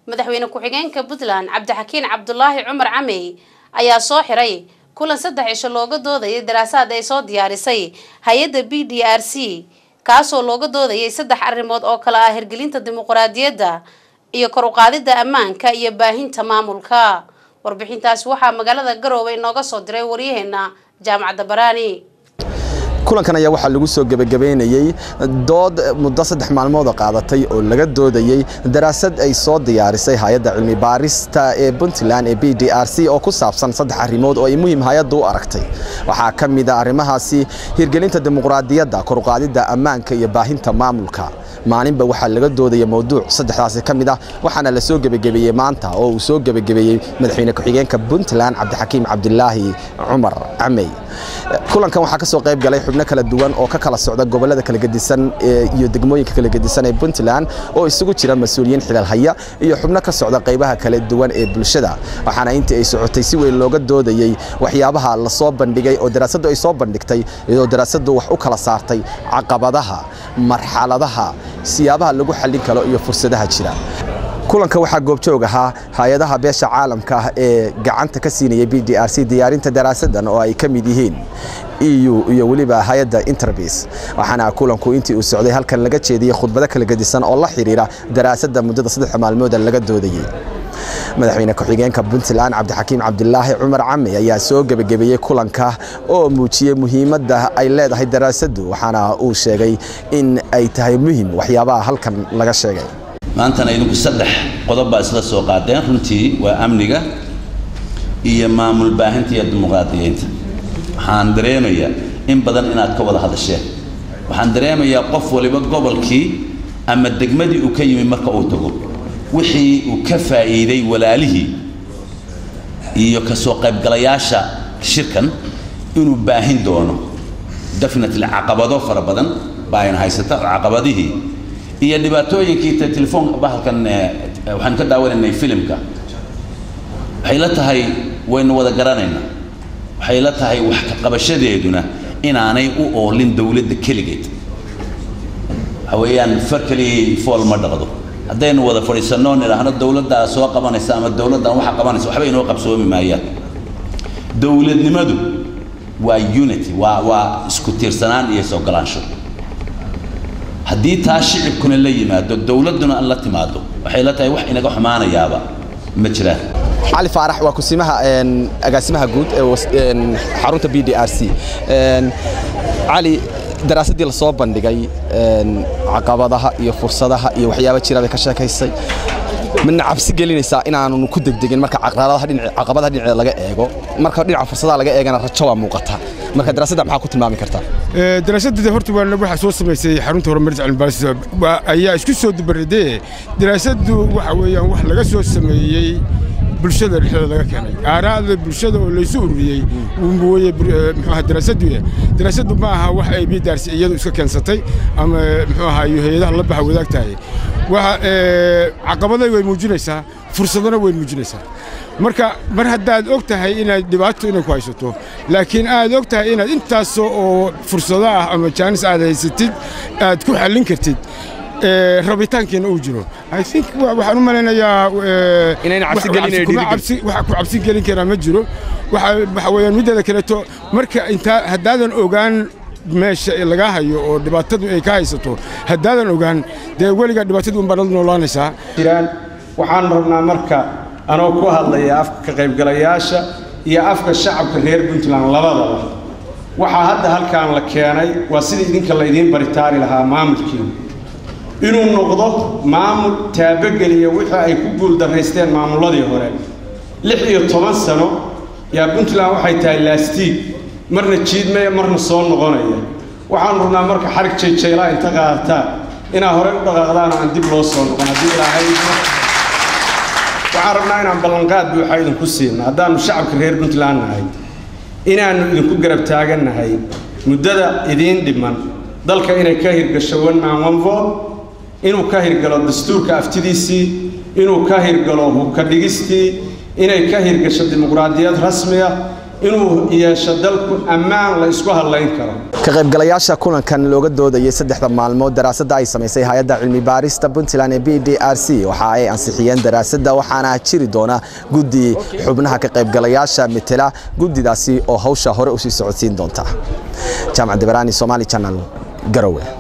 madaxweyne ku-xigeenka puntland cabdixakiin cabdulaahi cumar camey ayaa soo xiray kulan saddex cisho looga doodayay daraasaad ay soo diyaarisay hay-adda b d r c kaasoo looga doodayay saddex arrimood oo kale ah hirgelinta dimuqraadiyadda iyo kor u qaadidda ammaanka iyo baahinta maamulka warbixintaasi waxaa magaalada garoowe inooga soo diray waryaheena jaamacadda baraani kulankan ayaa waxaa lagu soo gebagabeynayey dood muddo saddex maalmoodoo qaadatay oo laga doodayey daraasad ay soo diyaarisay hay-adda cilmi baarista ee puntland ee b d r c oo ku saabsan saddex arrimood oo ay muhiim hay-addu u aragtay waxaa ka mid a arrimahaasi hirgelinta dimuqraadiyadda koruqaadidda ammaanka iyo baahinta maamulka maalinba waxaa laga doodaya mowduuc saddexdaasi ka mid ah waxaana la soo gebagabeeyey maanta oo uu soo gebagabeeyey madaxweyne ku-xigeenka puntland cabdixakiim cabdilaahi cumar camey kulankan waxaa ka soo qayb galay xubno kala duwan oo ka kala socda gobollada kala gedisan iyo degmooyinka kala gedisan ee puntland oo isugu jira mas-uuliyiin xilal haya iyo xubno ka socda qaybaha kala duwan ee bulshada waxaana intii ay socotay si weyn looga doodayey waxyaabaha la soo bandhigay oo daraasaddu ay soo bandhigtay iyadoo daraasaddu wax u kala saartay caqabadaha marxaladaha siyaabaha lagu xallin karo iyo fursadaha jira kulanka waxaa goobjoog ahaa hay-adaha beesha caalamka ah ee gacanta ka siinayay b d r c diyaarinta daraasadan oo ay ka mid yihiin eu iyo weliba hay-adda interbis waxaana kulanku intii uu socday halkan laga jeediyey khudbado kala gedisan oo la xidhiira daraasadda muddada saddex maalmooda laga doodayey madaxweyne ku-xigeenka puntland cabdixakiim cabdilaahi cumar cami ayaa soo gebagabeeyey kulanka oo muujiyey muhiimadda ay leedahay daraasaddu waxaana uu sheegay in ay tahay muhim waxyaabaha halkan laga sheegay maantana idinku saddex qodob baa isla soo qaadeen runtii waa amniga iyo maamul baahinta iyo dimuqraadiyeynta waxaan dareemayaa in badan inaad ka wada hadasheen waxaan dareemayaa qof waliba gobolkii ama degmadii uu ka yimi marka uu tago wixii uu ka faa'iiday walaalihii iyo ka soo qaybgalayaasha shirkan inuu baahin doono definitely caqabado fara badan baa ayna haysata caqabadihii iyo dhibaatooyinkii telefoonka bahalkan waxaan ka daawanaynay filimka waxay la tahay waynu wada garanaynaa waxay la tahay wax ka qabashadeeduna inaanay u oolin dowladda keligeed waxa weeyaan far keliyay fool ma dhaqdo haddaynu wada fadhiisanno nidhaahno dowladdaa soo qabanaysa ama dowladdan waxa qabanaysa waxba inoo qabsoomi maayaan dowladnimadu waa unity waa waa isku tiirsanaan iyo isogolaansho haddii taa shicibkuna la yimaado dowladduna la timaado waxay la tahay wax inaga xumaanayaaba ma jiraan cali faarax waa kusimaha agaasimaha guud ee xarunta b d r c cali daraasaddii la soo bandhigay caqabadaha iyo fursadaha iyo waxyaaba jira bay ka sheekaysay midna cabsi gelinaysaa inaanu ku degdegin marka caqabadaha dhinaceeda laga eego marka dhinaca fursadaha laga eegana rajo waa muuqata marka daraasadda maxaa ku tilmaami kartaa daraasadda horta waa waxaa soo samaysay xarunta horumarinta cilmibaaris ayaa isku soo dubaridee daraasaddu waxa weeyaan wax laga soo sameeyey bulshada dhexdeeda laga keenay aaraada bulshada oo laysu ururiyey weye muxuaha daraasaddu daraasaddu ma aha wax ay bidaarsi iyadu iska keensatay ama muxuu ahaa iyo hay-adaha la baxa wadaagtahay waxa caqabaday way muujinaysaa fursadana way muujinaysaa marka mar haddaad og tahay inaad dhibaato inay ku haysato laakiin aad og tahay inaad intaasoo oo fursado ah ama jaanis aad haysatid aad ku xallin kartid rabitaankeena uu jiro i think waxaan u malaynayaa waxa ku cabsi gelin karaa ma jiro waxa weeyaan middeeda kaleeto marka intaa haddaadan ogaan meesha lagaa hayo oo dhibaatadu ay ka haysato haddaadan ogaan dee weligaa dhibaatadu unbaad la noolaanaysaa jiraan waxaan rabnaa marka anoo ku hadlaya afka ka qaybgalayaasha iyo afka shacabka reer puntland labadaba waxaa hadda halkaan la keenay waa sida idinka la idiin baritaari lahaa maamulkiina inuu noqdo maamul taabageliya wixii ay ku guuldarraysteen maamulladii hore lix iyo toban sano yaa puntland waxay tahay laastiig marna jiidmaya marna soo noqonaya waxaan rabnaa marka xarig jayjaylaa inta qaadataan inaa horey u dhaqaaqdaan aan dib loo soo noqon haddii ilaahay waxaan rabnaa inaan ballanqaad buuxa idinku siina haddaannu shacabka reer puntland nahay inaannu idinku garab taagannahay muddada idiin dhiman dalka inay ka hirgasho one man one vote inuu ka hirgalo dastuurka aftidiisii inuu ka hirgalo hubka dhigistii inay ka hirgasho dimuqraadiyad rasmiya inuu yeesho dalku ammaan la isku hadlayn karo ka qaybgalayaasha kulankan looga doodayay saddexda maalmood daraasadda ay samaysay hay-adda cilmi baarista puntland ee b d r c waxa ay ansixiyeen daraasadda waxaana jiri doona guddi xubnaha ka qaybgalayaasha metela guddidaasi oo hawsha hore usii socodsiin doonta jaamac dibaraani somali channel garowe